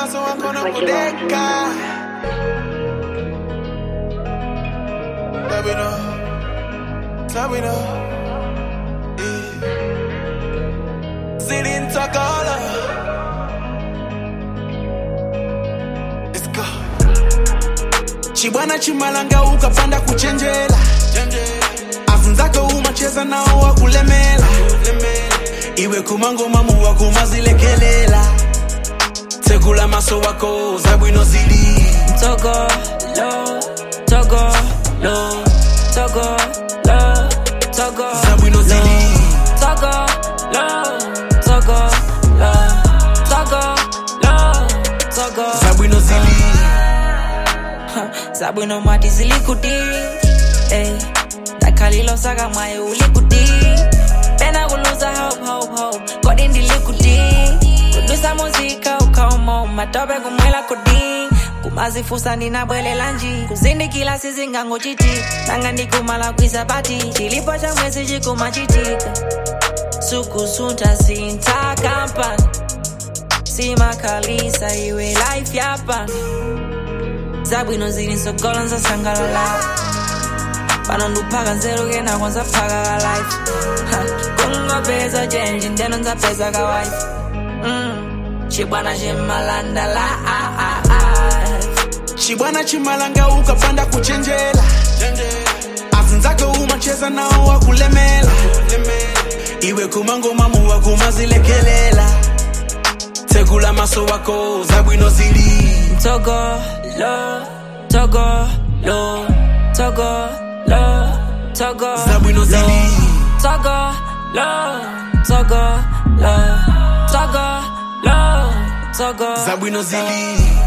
maso wako na kudeka Sabino Sabino Zilin Takala Let's go Chibwana chimalanga ukapanda kuchenjela afunzake umacheza nao wakulemela iwe kumangoma muwa kumazilekelela tegula maso wako zabwino zili Togo, lo, Togo, lo, Togo, lo, Togo, zabwino zili Togo, lo, Togo, lo, Togo, lo, Togo. zabwino zili Zabwino mati zilikuti, eh. Takalilo saka mwaye ulikuti. Pena kuluza hope, hope, hope. Kodi ndilikuti. Kudusa muzika ukaumo matope kumwela kudi. kumazifusa ndinabwelela nji kuzindikila sizingango chiti nanga ndikumala kwisabati chilipo cha mwezi chikumachitika sukusunta sinta kampani simakalisa iwe life yapa zabwino zili nsogolo nzasangalala pano nduphaka nzeru kena kwanza phaka ka life Ha, kungopeza chenji ndeno nzapeza ka wife mm. chibwana chimalandala ah, ah, ah. chibwana chimalanga ukapanda kuchenjela afunzake umacheza nao wakulemela iwe kumangoma muwa kumazilekelela tegula maso wako zabwino zili Togo, lo, Togo, lo, Togo, lo, Togo, zabwino zili Togo, lo, Togo, lo, Togo, lo, Togo. zabwino zili